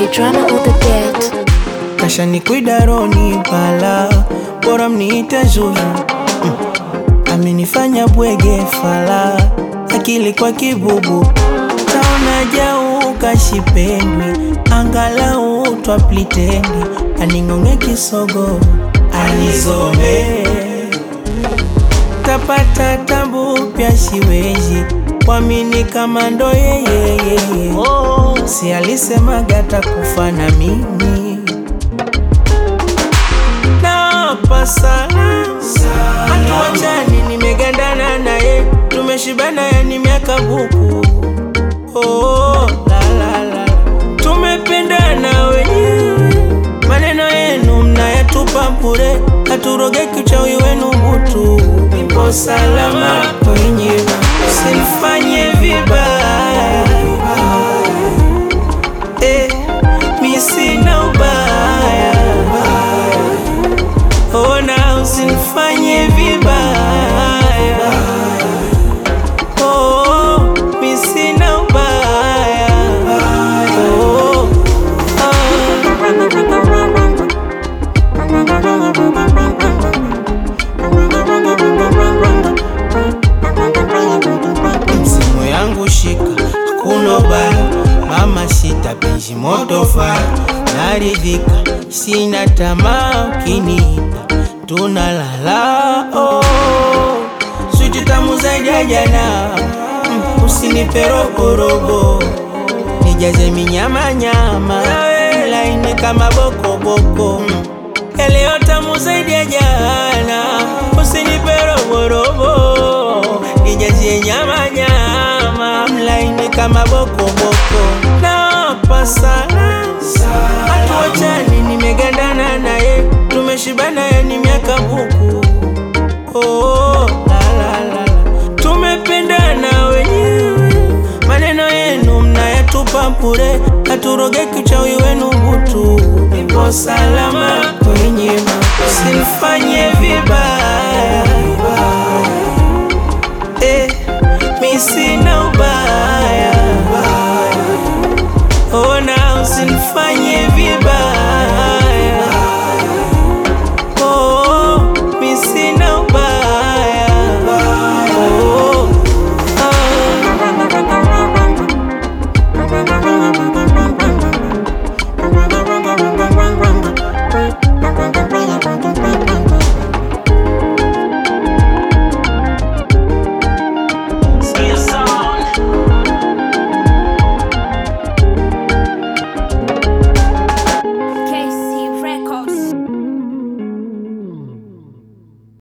drama on the beat. kasha ni kuidaroni pala bora mniite Zuzu mm. amenifanya bwege fala akili kwa kibubu taona jau kashipendwi angalau twaplitendi aning'ong'e kisogo anizobe tapata tabu pya siwezi kwamini kama ndo yeyeyeye si alisemaga takufa na mimi napa sana hatuachani nimegandana naye tumeshibana yani miaka buku oh, la, la, la. tumependana wenyewe maneno yenu mnayatupa bure haturogeki uchawi wenu butu nipo salama kwenye usinifanye vibaya eh, mi sina ubaya ona usinifanye vibaya oh, mi sina ubaya oh, msimu yangu shika hakuna ubaya mama sita benji moto faya naridhika sina tamaa ukiniita tunalala oh. switi tamu zaidi ya jana mm, usinipe roborobo nijaze minyamanyama laini kama bokoboko mm. yaliyo tamu zaidi ya jana usinipe roborobo nijazie nyamanyama mlaini kama bokoboko napa sana hatuachani nimegandana naye tumeshibana yani miaka buku